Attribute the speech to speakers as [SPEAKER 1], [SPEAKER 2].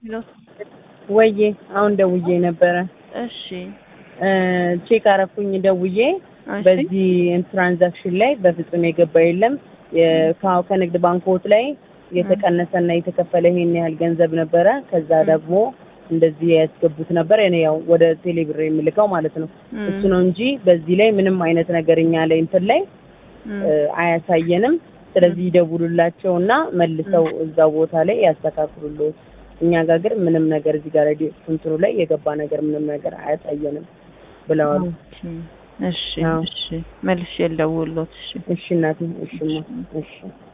[SPEAKER 1] ወዬ አሁን ደውዬ ነበረ።
[SPEAKER 2] እሺ
[SPEAKER 1] ቼክ አረኩኝ ደውዬ
[SPEAKER 2] እሺ
[SPEAKER 1] በዚህ ትራንዛክሽን ላይ በፍጹም የገባ የለም። የ- ከንግድ ባንኮች ላይ የተቀነሰና የተከፈለ ይሄን ያህል ገንዘብ ነበረ። ከዛ ደግሞ እንደዚህ ያስገቡት ነበር። እኔ ያው ወደ ቴሌብር የምልከው ማለት ነው።
[SPEAKER 2] እም፣
[SPEAKER 1] እሱ ነው እንጂ በዚህ ላይ ምንም አይነት ነገር እኛ ላይ እንትን ላይ
[SPEAKER 2] እም፣
[SPEAKER 1] እ፣ አያሳየንም። ስለዚህ ይደውሉላቸው እና መልሰው እዛ ቦታ ላይ ያስተካክሉልዎት። እኛ ጋር ግን ምንም ነገር እዚህ ጋር ሬዲዮ እንትኑ ላይ የገባ ነገር ምንም ነገር አያሳየንም ብለዋል።
[SPEAKER 2] ኦኬ። እሺ
[SPEAKER 1] አዎ።
[SPEAKER 2] እሺ መልሼ ልደውልልዎት። እሺ
[SPEAKER 1] እሺ እናቴ፣ እሺማ፣ እሺ